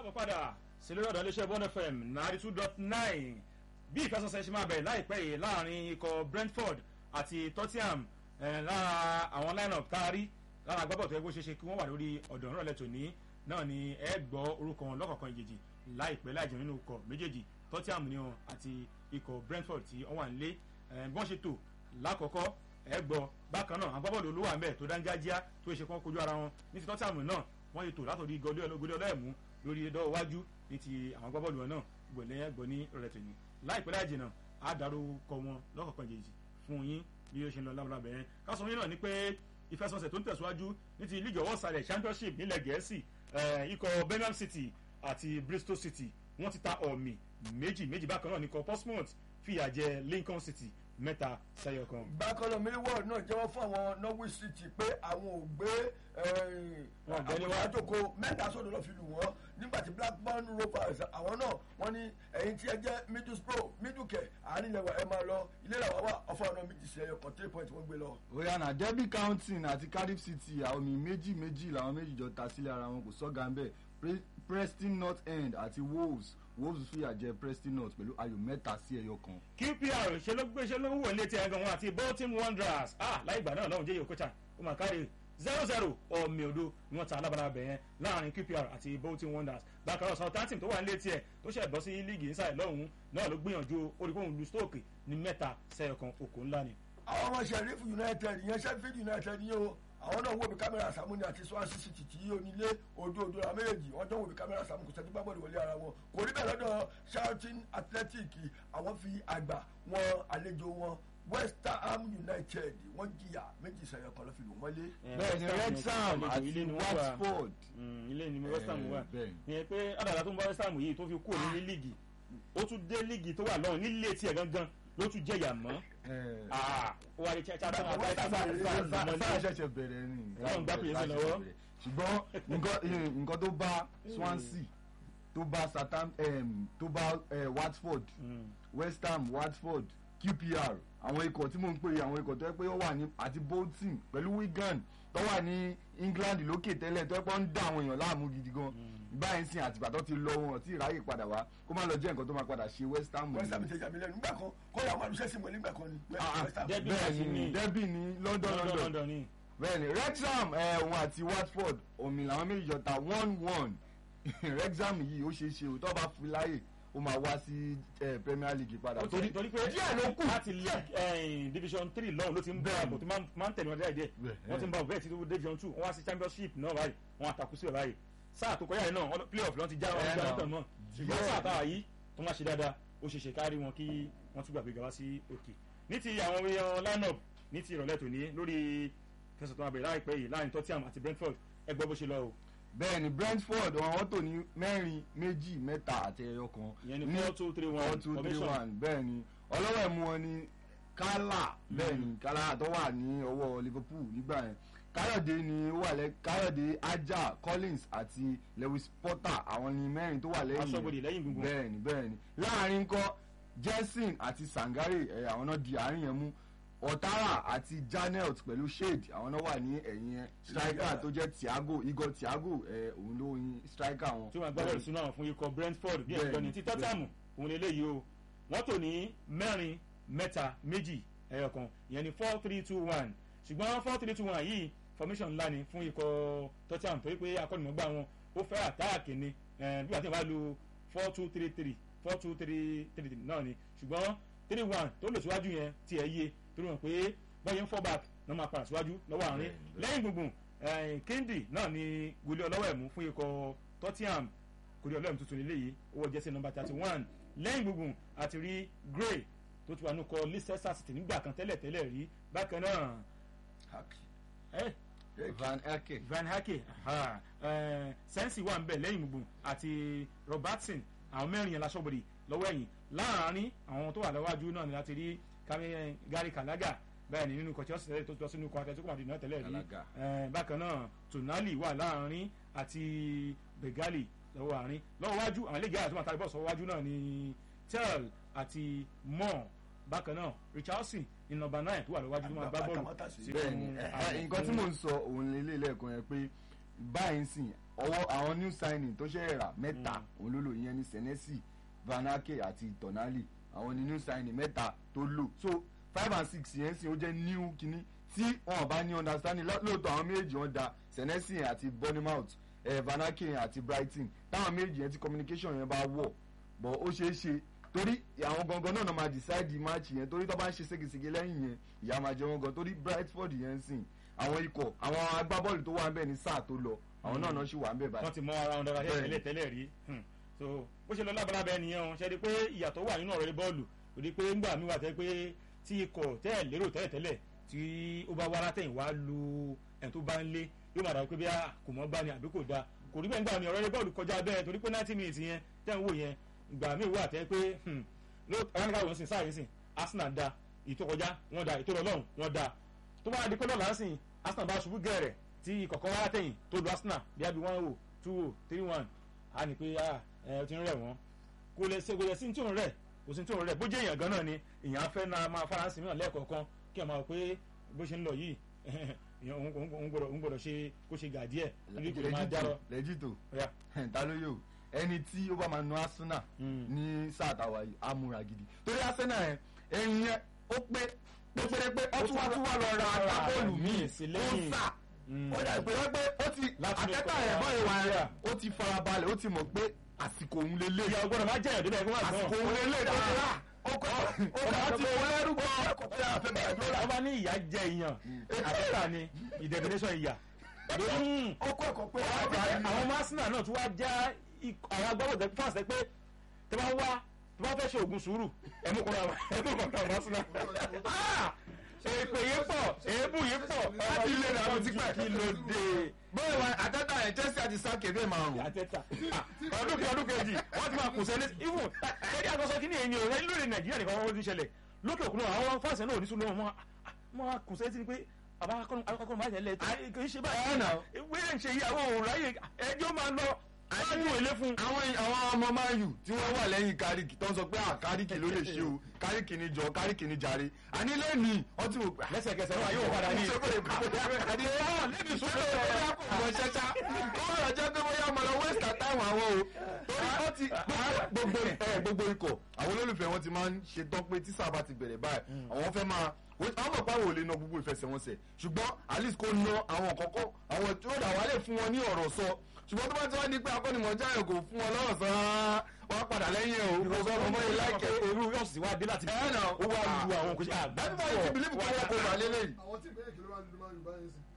káàbọ̀ padà sí lórí ọ̀dọ̀ iléeṣẹ́ bond fm ninety two dot nine bí ìfẹsọ̀sẹ̀ ṣe máa bẹ̀rẹ̀ láìpẹ́ yìí láàrin ikọ̀ brentford àti tottenham lára àwọn line-up tá a rí lára agbábọ̀ tó yẹ kó ṣe ṣe kí wọ́n wà lórí ọ̀dọ̀ ìrọ̀lẹ́ tòní náà ni ẹ gbọ́ orúkọ wọn lọ́kọ̀ọ̀kan ìjèjì láìpẹ́ láìjẹ́ nínú ikọ̀ méjèèjì tottenham ni wọn àti ikọ̀ brentford tí wọ́n wà ń lé bí wọ́n ṣe tò lákọ̀ọ́kọ́ ẹ gbọ́ bákan náà agbábọ̀lù olówó àmbẹ̀ tó dángájíá tó ṣe kán kojú ara wọn ní ti tottenham náà wọ́n yìí tò látòrí gọlé ọlọ́ẹ̀mú lórí ẹ̀dọ́ iwájú ní ti àwọn agbábọ́ọ̀lù wọn náà gbọ̀lẹ́ ẹ̀gbọ́n ní rẹ̀ tòní láìpẹ́ láì jìnnà á dárúkọ wọn lọ́kọ̀ọ̀kan jèjì fún yín bí ó ṣe ń lọ lábàlábẹ̀ yẹn káṣọ yín náà ni pé ìfẹsọ̀nsẹ̀ tó ń tẹ̀síwájú ní ti league ọwọ́ sàlẹ̀ championship nílẹ̀ gẹ̀ẹ́sì ikọ̀ birmingham city àti bristol city wọ́n ti ta ọ̀mì méjì méjì bákan náà ní ikọ̀ portsmouth fìyà jẹ lincoln city mẹ́ta sẹ́yọ kan. bákan náà millwall náà jẹ́wọ́ fún àwọn norwich city pé àwọn ò gbé àwọn àjòkó mẹ́ta sódò lọ́ọ́ fi lù wọ́n nígbà tí blackburn rovers àwọn náà wọ́n ní ẹ̀yin tí ẹ jẹ́ middlesbrough middlekẹ̀ àárín ilẹ̀ wa ẹ máa lọ ilé làwọn wà ọ̀fọ̀ ọ̀nà méjì sí ẹyọ kan three point wọ́n gbé lọ. oya na derby counting àti cardiff city àwọn mi méjì méjì làwọn méjì jọ ta sílẹ̀ ara wọn kò sọ́gà ń bẹ̀ preston north end àti wolves wolves fìyà jẹ preston north pẹ̀lú ayò mẹ́ta sí ẹyọ kan. qpr ṣe ló gbé ṣe ló ń wò létí ẹgan wọn àti bolton wanderers ah láì gbà náà lọ́hùn jẹ́ yòókùtà ó mà káre zero zero ọ̀mì odò ni wọ́n ta alábàárà bẹ̀ yẹn láàrin qpr àti bolton wanderers bákan náà southampton tó wà ní létí ẹ̀ tó ṣẹ̀ bọ́ sí líìgì inside lọ́hùn náà ló gbìyànjú olùkóhùn lu stoke ní mẹ́ta sẹ́yọ kan òkò ńlá ni. àwọn ọmọ sheriff united ìyẹn sheffield united yìí o àwọn náà wò bí kámẹ́rà sàmú ni àti swansea city tí onílé ojú ojú ra méjèèjì wọ́n jọ wò bí kámẹ́rà sàmú kò sẹ́ni gbàgbọ́dọ̀ wọlé ara wọn kò rí bẹ́ẹ̀ lọ́dọ̀ charlton athletic àwọn fi àgbà wọn àlejò wọn west ham united wọ́n jìyà méjì sẹ́yọ kan ló fi lù wọ́n lé. bẹ́ẹ̀ni wrexham àti watford. ilé ni west ham wà ìyẹn pé àdàlà tó ń bá west ham yìí tó fi kúrò ní líìgì ó tún dé líìgì tó wà lọ́hùn nílé tiẹ̀ gangan ló tún jẹ̀yà mọ́. ó wà ní chacha tó máa sáà ṣẹ̀ṣẹ̀ bẹ̀rẹ̀ ni Ọlọ́run gbá pèsè lọ́wọ́. ṣùgbọ́n nǹkan tó bá swansea tó bá southampton tó bá watford west ham watford qpr àwọn ikọ̀ tí mò ń pè é àwọn ikọ̀ tó yẹ pé ó wà ní àti bolton pẹ̀lú wigan tó wà ní england lókè tẹ́lẹ̀ tó yẹ pé ó ń dá àwọn èèyàn láàmú gidi gan báyìí sìn àtìgbà tó ti lọ wọn tí ìráyè padà wá kó má lọ jẹ́ nǹkan tó máa padà ṣe west ham. west ham ti jà mí lẹ́nu nígbà kan kó yà wọn àlùsẹ́ sí mọ́ nígbà kan ni west ham. bẹ́ẹ̀ni derby ní london london ni. bẹ́ẹ̀ni wrexham òun àti watford omi làwọn méjì jọ ta one one wrexham yìí ó ṣeé ṣe òótọ́ bá fi láyè ó máa wá sí premier league padà. torí torí pé díẹ̀ ló kù láti league division three lọ́hùn ló ti ń bọ̀ àbò tó máa ń tẹ̀lé wọn díẹ̀ díẹ̀ wọ́n ti ń bọ̀ bẹ́ẹ̀ títí division two wọ́n wá sí championship náà báyìí wọ́n àtàkù síbẹ̀ báyìí sáà tó kọjá yìí náà playoff lọ́n ti já wọn já lọ́tọ̀ náà ṣùgbọ́n sáà táwa yìí tó máa ṣe dáadáa ó ṣe ṣe kárí wọn kí wọ́n tún gbàgbé gaba sí òkè ní ti àwọn èèyàn line-up ní ti ìrọ̀lẹ́ tòní lórí fẹsẹ̀ tó máa bẹ̀rẹ̀ láìpẹ́ yìí láàrin tottenham àti brentford ẹ gbọ́ bó ṣe lọ o bẹ́ẹ̀ni brentford àwọn tó ní mẹ́rin méjì mẹ́ta àti ẹyọ kan ìyẹn ní four two three one four two three one bẹ́ẹ̀ni ọlọ́wọ́ ẹ̀mú wọn ni kálà bẹ́ẹ̀ni kálà tó wà ní ọwọ́ liverpool nígbà yẹn káyọ̀dé ni ó wà lẹ́ káyọ̀dé ajá collins àti lewis potter àwọn ni mẹ́rin tó wà lẹ́yìn aṣọ́bodè lẹ́yìn gbogbo bẹ́ẹ̀ni bẹ́ẹ̀ni láàrin kọ́ jensen àti sangare ẹ̀ àwọn náà di àárín yẹn mú ọ̀tara àti janet pẹ̀lú shade àwọn náà wà ní ẹ̀yìn ẹ̀ striker tó jẹ́ thiago igor thiago ẹ̀ òun ló yin striker wọn. tí wọ́n gbá bọ́ọ̀lù sínú àwọn fún ikọ̀ brentford bí ẹ̀jọ̀ ní ti tottenham òun lè léyìí o wọ́n tò ní mẹ́rin mẹ́ta méjì ẹ̀yọ̀kan ìyẹn ní four three two one ṣùgbọ́n four three two one yìí formation ńlá ni fún ikọ̀ tottenham torí pé akọ́nìmọ̀gbà wọn ó fẹ́ àtáàkì ni bí wàá tí wọ́n bá lu four two three three four two three three náà ni ṣùgbọ́n three one tó lò síwájú yẹn tiẹ̀ yé torí wọn pé bọ́yẹ̀ ń fall back náà máa padà síwájú lọ́wọ́ àárín lẹ́yìn gbùngbùn kendi náà ni gòlì ọlọ́wọ́ ẹ̀mú fún ikọ̀ tottenham gòlì ọlọ́wọ́ ẹ̀mú tuntun nílé yìí owó jẹ́sẹ̀ nọmba thirty one lẹ́yìn gbùngbùn àti rí gray tó ti wà nù kọ leicester city nígbà kan tẹ́lẹ̀ tẹ́lẹ̀ rí bákan náà van eke van hake sensi wà ń bẹ̀ lẹ́yìn gbùngbùn àti robertson àwọn mẹ́rin yẹn lásọ̀bọ̀dì lọ́wọ́ ẹ̀yìn láàárín àwọn tó wà lọ́wájú náà ni láti rí gary kalaga bẹ́ẹ̀ ni nínú kọ̀tí ọ̀sẹ̀ tó tọ́ sínú ikọ̀ àtẹ̀tí kọ̀mọ̀dé náà tẹ́lẹ̀ rí bákan náà tonali wà láàrin àti begali lọ́wọ́ àárín lọ́wọ́ wájú àwọn iléegbé àti màtàlí bọ́ọ̀sì wájú náà ni tel àti mọ́ bákan náà richardson ní nọmba nine tó wà lọ́wọ́ wájú tó máa gbá bọ́ọ̀lù bẹ́ẹ̀ni nǹkan tí mò ń sọ òun lélẹ̀ lẹ́ẹ̀kan yẹn pé báyìí sìn ọwọ́ àwọn new signing tó ṣe rà mẹ́ta òun ló lò ìyẹn ní senesi vanake àti tonali àwọn ní new signing mẹ́ta tó lò so five and six yẹn sìn ó jẹ́ new kínní tí wọn bá ní understanding ló- lóòótọ́ àwọn méjì wọn da senesi àti bournemouth eh, vanake àti brighton táwọn méjì yẹn tí communication yẹn bá wọ̀ bọ̀ ó ṣeé ṣe torí àwọn gangan náà náà máa decide match yẹn torí tó bá ń ṣe ségesège lẹ́yìn yẹn ìyá máa jẹ wọn gan torí brightford yẹn ń sìn àwọn ikọ̀ àwọn agbábọ́ọ̀lù tó wà ń bẹ̀ ní sáà tó lọ àwọn náà náà ṣì wà ń bẹ̀ báyìí. wọ́n ti mọ ara wọn dára Bẹ́ẹ̀ni. tẹ́lẹ̀ tẹ́lẹ̀ rí Hmm. so bó ṣe lọ lábalábẹ́ nìyẹn o ṣe di pé ìyàtọ̀ wà nínú ọ̀rẹ́ bọ́ọ̀lù kò di pé ńgbà mi wà tẹ́ pé tí ikọ̀ tẹ́ ẹ̀ lérò tẹ́lẹ̀ tẹ́lẹ̀ tí ó bá wá látẹ̀yìn wá lu ẹni tó bá ń lé yóò máa dà pé bí a kò mọ́ gbá ni àbí kò da kò rí bẹ́ẹ̀ ńgbà mi ọ̀rẹ́ bọ́ọ̀lù kọjá bẹ́ẹ̀ torí pé ninety minutes yẹn tẹ́ ń wò yẹn ìgbà mi wà tẹ́ pé hmm, ló ọ̀rẹ́ wọn sìn sáà yìí sìn Arsenal da ìtò kọjá wọn da ìtò lọ́lọ́run wọn da tó bá di pé lọ́la sìn Arsenal bá ṣubú gẹ̀rẹ̀ tí ìkọ̀kọ̀ wá látẹ̀yìn tó lu Arsenal bí a bí one o two o three one a ní pé ah, ẹ ti ń rẹ̀ wọ́n kò lè ṣe kò lè sí ní tí òun rẹ̀ kò sí ní tí òun rẹ̀ bó jẹ́ èèyàn gan náà ni èèyàn á fẹ́ náà máa faransé mìíràn lẹ́ẹ̀kọ̀ọ̀kan kí ẹ máa pé bó ṣe ń lọ yìí èèyàn òun- òun òun gbọ́dọ̀ òun gbọ́dọ̀ ṣe kó ṣe gà díẹ̀ níbi kò lè máa dárọ. lẹ́jìtò Ọ̀yá. ta ló yóò ẹni tí ó bá máa nu Arsenal Mm. ní sáà táwa yìí á múra gidi torí Arsenal yẹn ẹyin yẹn ó pé pé pé pé ó tún wá tún wá lọ ra agbábọ́ọ̀lù míì sí ó lẹ́yìn. sà Mm. ó dà pé wọ́n pé ó ti Láti ní àtẹ́tà kọ́ yẹn ya. báyìí wà Yeah. rẹ̀ ó ti farabalẹ̀ ó ti mọ̀ pé àsìkò òun lélẹ̀ ìyá ọgbọ́dọ̀ máa jẹ́ ìdílé ẹ̀kọ́ máa àsìkò gbọ́n. òun lélẹ̀ dáadáa ó kọ́ ó kọ́ ti wọlé rúkọ wọ́n bá ní ìyá jẹ ìyàn àtẹ́tà ni ìdẹ̀bìnẹ́sọ̀ ìyà. Mm. ó kọ́ ẹ̀kọ́ pé àwọn masina náà tún wá já ikọ̀- àwọn agbábọ̀ tẹ fún àṣẹ pé tẹ bá wá tẹ bá fẹ́ ṣe oògùn sùúrù ẹ̀mú kan náà ẹ̀mú kan náà masina. èpè yìí pọ̀ èébù yìí pọ̀ láti ilé rẹ̀ àwọn ti pẹ́ kí ló dé. bóyá wà àtẹ́tà yẹn Chelsea àti sáà kébé márùn-ún àtẹ́tà ọdún kí ọdún kejì wọ́n ti máa kù sẹ́lẹ̀ even ṣẹ́ni àgbọ̀sọ kí ni èyí o ẹni lórí nàìjíríà nìkan wọ́n ti ṣẹlẹ̀ lókè òkun náà àwọn fáṣẹ náà ò ní sùn lọ́wọ́ mọ́ máa kù sẹ́lẹ̀ sí pé bàbá akọ́kọ́ máa tẹ̀lé kì í ṣe báyìí Ẹ̀ náà. wíyẹn ṣe ìyàwó òun ráyè ẹjọ́ máa lọ máa yún ilé fún. àwọn àwọn ọmọ Man U tí wọ́n wà lẹ́yìn Kárìkì tó ń sọ pé à Kárìkì ló lè ṣe o Kárìkì ni jọ Kárìkì ni jàre àní lẹ́nìí ọtí wò pé lẹ́sẹ̀kẹsẹ̀ wọn yóò padà ní. àdé wọn lẹ́bi sọ́dọ̀ ọmọ ṣẹ́ṣá kó wọ́n lọ jẹ́ pé bóyá ọmọ lọ west àtàwọn àwọn o torí wọ́n ti gbogbo ẹ gbogbo ikọ̀ àwọn olólùfẹ́ wọn ti máa ń ṣe tán pé tí sábà ti bẹ̀rẹ̀ báyìí àwọn fẹ́ máa àwọn mọ̀ pé àwọn ò lè na gbogbo ìfẹsẹ̀wọnsẹ̀ ṣùgbọ́n at least kó na àwọn kọ̀ọ̀kan àwọn tí ó dà wálé fún wọn ní ọ̀rọ̀ sọ ṣùgbọ́n tó bá ti wá ní pé akọ́nimọ̀ọ́jà yẹn kò fún wọn lọ́rọ̀ sọ rárá wọ́n á padà lẹ́yìn ẹ̀ o kò sọ ọmọ yìí láìkẹ́ irú yóò sì wá dé láti ẹ̀ náà ó wá lu àwọn kò sí àgbà. everybody ti believe kó wọ́n kó wà lélẹ́yìn. àwọn tí ìpínlẹ̀ kìlọ̀ máa ń lu máa ń lu báyìí sí.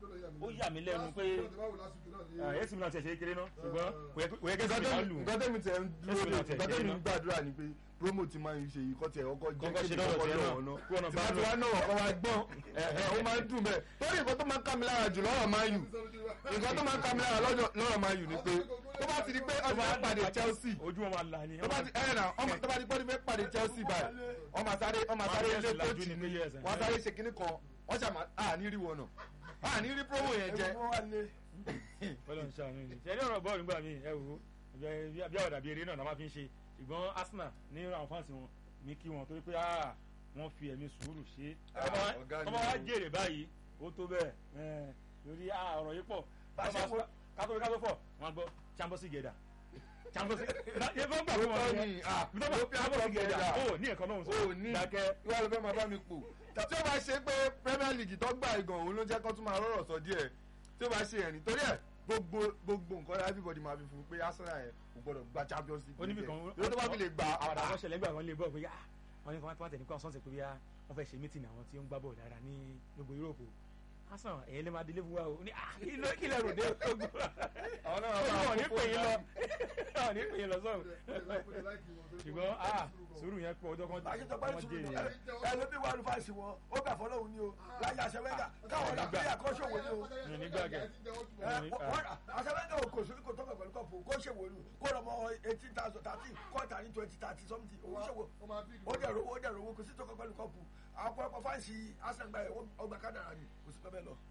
ó yà mí lẹ́nu pé ẹ̀sìn mi náà ti ṣe kéré náà ṣùgbọ́n kò yẹ kò yẹ kí ẹ̀sìn mi máa lù. nǹkan tẹ́mi tẹ̀ ń dúró Ẹ̀sìn mi náà tẹ̀ nǹkan tẹ́mi kéré ń gbàdúrà ni pé promo ti máa ń ṣe yìí kọ́ tiẹ̀ ọkọ̀ jẹ́ Kọ́kọ́ ṣe kéde lọ́dọ̀ kọ́kọ́ tiẹ̀ náà. lọ́wọ́ Kí wọ́n náà náà tí bá wọ́n ti wá náà ọkọ̀ wa gbọ́n ẹ̀ẹ́ ó máa ń dùn bẹ́ẹ̀ torí nǹkan tó máa ń ká mi lára jù lọ́rọ̀ máa yù nǹkan tó máa ń ká mi lára lọ́jọ́- lọ́rọ̀ máa yù ni pé tó bá ti di pé ọ̀sẹ̀ fẹ́ pàdé Chelsea ojú wọn máa là ní. tó bá ti ẹ̀rẹ̀ náà ọmọ tó bá ti pọ́ni fẹ́ pàdé Chelsea báyìí ọmọ sáré ọmọ sáré Wọ́n á ilé fẹ́ kóòtù lajú ni ní years, wọ́n sáré ṣe kinní kan wọ́n ṣàmà àní rí wọn náà àní rí promo yẹn jẹ ẹ̀wọ̀n wà lé Ọlọ́run ṣàánú ni ṣe ní ọ̀rọ̀ bọ́ọ̀lù nígbà míì ẹ wò ó bí bí àwọn dàbí eré náà la máa fi ń ṣe ṣùgbọ́n Arsenal ní àwọn fáǹsì wọn ní kí wọn torí pé ah, wọ́n fi ẹ̀mí sùúrù ṣe Ah, ọ̀gá ni ọmọ wa o. jèrè báyìí ó tó bẹ́ẹ̀ ẹ̀, lórí ah, ọ̀rọ̀ yìí pọ̀ Bá ṣe wo- kátó kátó fọ̀ wọ́n gbọ́ champions gẹ̀dà champions yẹ fọ́n gbà wọ́n Ó mọ̀ ní, ah, bí wọ́n bá champions gẹ̀dà ó ní ẹ̀kọ́ náà sọ ó ní dákẹ́ wọ́n lọ fẹ́ máa bá mi pò tí ó bá ṣe pé Premier League tó gbà igan òun ló jẹ́ kó tún máa rọ̀rọ̀ sọ díẹ̀ tí ó bá ṣe ẹ̀rìn torí ẹ̀ gbogbo gbogbo nǹkan everybody máa fi fún un pé Arsenal yẹn kò gbọdọ̀ gba Champions League oníbi kan yóò tó bá fi lè gba àwọn àpá àwọn ṣẹlẹ̀ gbà wọ́n lè bọ̀ pé ah wọ́n ní kí wọ́n tẹ̀lé kí wọ́n sọ̀nsẹ̀ pé bí wọ́n fẹ́ ṣe mítìnì àwọn tí ó ń gbá bọ̀ dára ní gbogbo Yúróòpù Arsenal ẹ̀yin lè máa délé fún wa o ní ah kí ló kí lè rò dé ogun àwọn náà ogun máa wọn ní kó pè yín lọ fún wọn ní pè yín lọ sọ̀rọ̀ ṣùgbọ́n ah sùúrù yẹn pọ̀ ọjọ́ kan báyìí tó bá ní wọ́n sùúrù jèrè ẹ ló bí wàá lùfàṣì wọn ó gbà fọlọ́hún ni o láyé àṣẹwẹ́gà káwọn ọ̀dà pé àkọ́ṣòwò ni o mi nígbà kẹ àṣẹwẹ́gà ò kò sí kò tọ́ka pẹ̀lú kọ́pù kó ṣèwò ni kó lọ́mọ eighteen thousand thirteen kọ́ta ní twenty thirty something owó ṣòwò ó dẹ̀rọ owó dẹ̀rọ owó kò sí tọ́ka pẹ̀lú kọ́pù àwọn ọ̀pọ̀ fáǹsì àṣẹgbà ẹ̀ ọgbà kádàrà ni kò sí pẹ́ lọ.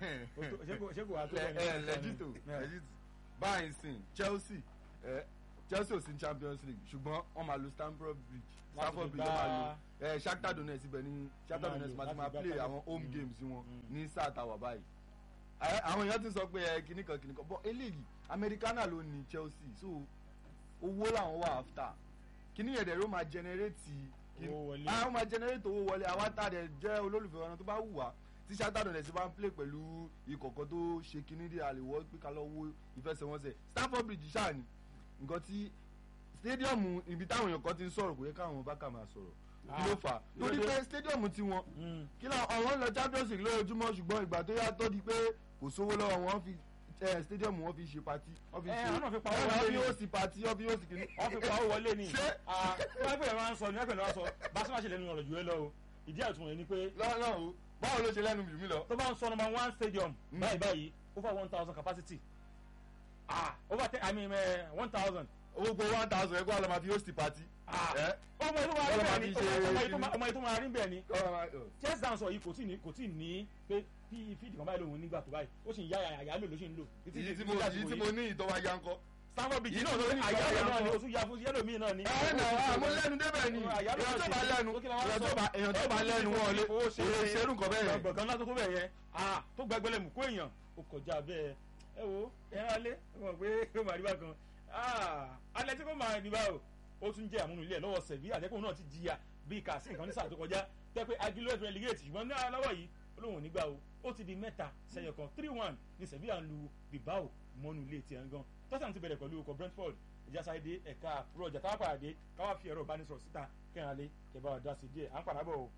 ṣé kò wá tó ẹ ẹ lẹjito Yeah. lẹjito báyìí sìn Chelsea ẹ Chelsea ò sí Champions League ṣùgbọ́n wọ́n máa lo Stamford Bridge Stamford fi Bridge wọ́n máa lo gba- ẹ Shakhtar Donetsk ibẹ̀ ní Shakhtar máa Donetsk lò máa ti láti máa gbá play padà. àwọn home Mm. games wọn Mm. ní sáà tàwa báyìí ẹ, àwọn èèyàn ti sọ pé ẹ kìnnì kan kìnnì kan bọ́ eléyìí americana ló ní chelsea so owó làwọn wà after kìnnì yẹn dẹ̀ ló máa generate kìnnì- Owó wọlé. àwọn máa generate owó wọlé àwọn àtàdé jẹ́ olólùfẹ́ wọn tó bá wù wá tí sátádọ̀ dẹ̀ sí bá ń play pẹ̀lú ìkọ̀kọ̀ tó ṣe kìnnì dé àlèwọ́ pé ká lọ wo ìfẹsẹ̀wọnsẹ̀ stamford bridge ṣáà ni nǹkan tí stadium ibi táwọn èèyàn kan ti ń sọ̀rọ̀ kò yẹ káwọn bá kà máa sọ̀rọ̀ kí ló fà á kí ló torí dé? pé stadium tiwọn Mm. kí ló àwọn lọ champions league lójoojúmọ́ ṣùgbọ́n ìgbà tó yá tó di pé kò sówó lọ́wọ́ wọn fi eh, stadium wọn fi ṣe pati wọn fi Eh, ṣe àwọn náà fi pa owó wọn wọlé fi ni. host pati wọn fi host kìíní. wọ́n fi pa owó wọlé ni Ṣé- wọ́n pẹ̀lú máa ń sọ ní wọ́n pẹ̀lú máa ń sọ bá sọ́mà ṣe lẹ́nu ọ̀rọ̀ jù ẹ lọ o ìdí àtúnwò yẹn ni pé lọ́nà o báwo ló ṣe lẹ́nu jù mí lọ. tó bá ń sọ number one stadium Mm. báyìí báyìí over one thousand capacity ah over ten i mean one thousand owó gbọ́ one thousand ẹgbẹ́ àlọ́ máa fi host pati. ah ẹ ọmọ yìí tó máa rí Ọlọ́mọ bẹ́ẹ̀ ni fi ṣe ọmọ yìí tó kíní. máa- ọmọ yìí tó máa rí bẹ́ẹ̀ ni kọ́ máa ọ̀. chess dance yìí kò tí ní kò tí ní pé bí fíìdì kan báyìí lòun nígbà tó báyìí ó sì ń yá àyà lò ló sì ń lò èyí tí mo èyí tí mo ní ìtọ́wá ya ńkọ́. stanford bridge Yìí náà tó ló ní àyà ìtọ́wá lò náà ni ya oṣù ya fún yẹlò míì náà ni. ẹ nà àmọ́ lẹ́nu débẹ̀ ni èèyàn tó bá lẹ́nu èèyàn tó bá èèyàn tó bá lẹ́nu wọn lé kò lè ṣerú nǹkan bẹ́ẹ̀ yẹn. gbọ̀ngàn látó tó bẹ̀ yẹn ah tó gbẹgbẹlẹ̀ mú kó èèyàn ó kọjá bẹ́ẹ̀ ẹ wo ẹran alẹ́ ẹ mọ̀ pé ó máa rí bákan ah alẹ́ tí kò máa rí báwo ó tún jẹ́ àmúnú ilé ẹ̀ lọ́wọ́ sẹ̀bí àtẹ́kùn náà ti jìyà bíi kà sí nǹkan ní sáà tó kọjá tẹ́ pé agilo ẹ̀fẹ̀ relegate ṣùgbọ́n ní aláwọ̀ yìí olóhùn ò ní gbà o ó ti di mẹ́ta sẹ́yọ kan three one ní sẹ̀bí à ń lu Bilbao mọ́nú ilé tiẹ̀ ń gan tọ́sán ti bẹ̀rẹ̀ pẹ̀lú ọkọ̀ Brentford ìjàsáyédé ẹ̀ka àkúrò ọjà táwọn pàdé káwá fi ẹ̀rọ ìbánisọ̀rọ̀ síta kẹrin alẹ́ kẹ bá wa dá sí díẹ̀ à ń padà bọ̀ o.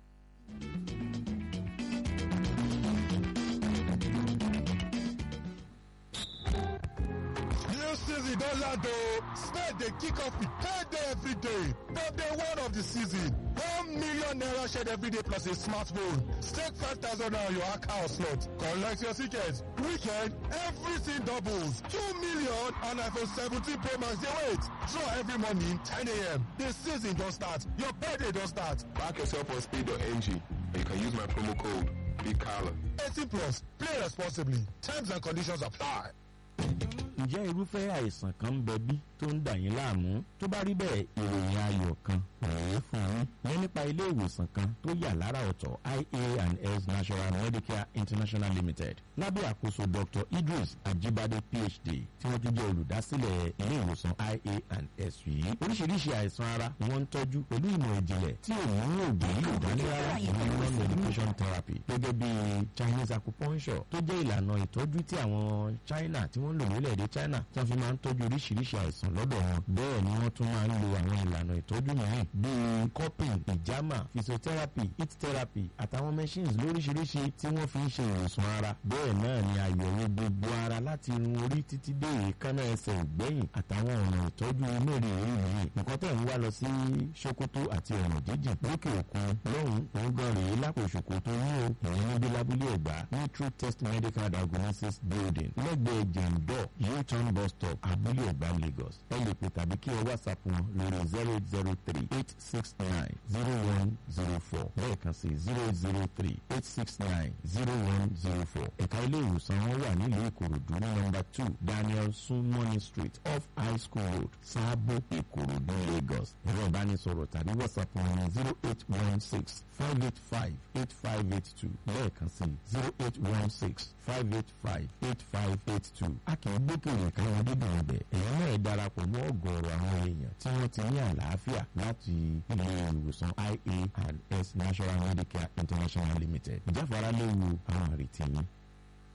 New season don land o. Spain dey kick off with payday every day. From day one of the season, one million naira shared every day plus a smartphone. Stake five thousand naira on your account slot. Collect your ticket. Weekend, everything doubles. Two million and iPhone 17 Pro Max dey wait. Draw every morning 10 a.m. The season don start. Your payday don start. Back yourself on speed.ng and you can use my promo code BIGCALLA. 18 plus. Play responsibly. Terms and conditions apply. ǹjẹ́ irúfẹ́ àìsàn kan ń bẹ bí tó ń dà yín láàmú tó bá rí bẹ́ẹ̀ ìròyìn ayọ̀ kan rèé fún yín ní nípa ilé ìwòsàn kan tó yà lára ọ̀tọ̀ ia and s national medicare international limited lábẹ́ àkóso dr idris ajibade phd tí wọ́n tún jẹ́ olùdásílẹ̀ ilé ìwòsàn ia and s yìí oríṣiríṣi àìsàn ara ni wọ́n ń tọ́jú pẹ̀lú ìmọ̀ ìjìnlẹ̀ tí òun oògùn yìí ò dání rárá ìyẹn non medication therapy gẹ́gẹ́ bí chinese acupuncture tó jẹ́ ìlànà ìtọ́jú tí àwọn china tí wọ́n ń lò lórílẹ̀‐èdè china tí wọ́n fi máa ń tọ́jú oríṣiríṣi àìsàn lọ́dọ̀ wọn bẹ́ẹ̀ ni wọ́n tún máa ń lo àwọn ìlànà ìtọ́jú mìíràn bíi cupping ìjàmà physiotherapy heat therapy àtàwọn machines lóríṣiríṣi tí wọ́n fi ń ṣe ìwòsàn ara bẹ́ẹ̀ náà ni àyẹ̀wò gbogbo ara láti irun orí títí dé èékánná ẹsẹ̀ ògbẹ́yìn àtàwọn ọ̀nà ìtọ́jú inú rí orí yìí nǹkan tẹ̀ ń wá lọ sí sokoto àti ọ̀nà jíjìn lókè òkun lọ́hùn òun gan rèé lápò sokoto ní o ìyẹn níbi lábúlé ẹ̀gbá ní true test medical diagnosis building lẹ́gbẹ̀ẹ́ jẹ̀ǹdọ̀ u-turn bus stop abúlé ẹ̀gbá lagos ẹ lè pè tàbí kí ẹ whatsapp wọn lórí zero zero three eight six nine zero one zero four lẹ́ẹ̀kan sí zero zero three eight six nine zero one zero four ẹ̀ka ilé ìwòsàn wọn wà nílùú ìkòròdú ní nọ́mbà two daniel sunmoney street off high school road sáàbò ìkòròdú lagos ẹ̀rọ ìbánisọ̀rọ̀ tàbí whatsapp wọn ní zero eight one six five eight five eight five eight two lẹ́ẹ̀kan sí zero eight one six five eight five eight five eight two a kì í gbókèrè káwọn dídùn ọbẹ̀ èyí náà darapọ̀ mọ́ ọ̀gọ̀ọ̀rọ̀ àwọn èèyàn tí wọ́n ti ní àlàáfíà láti ilé ìwòsàn ia and s national medicare international limited ìjáfara léwu àwọn àrètí yìí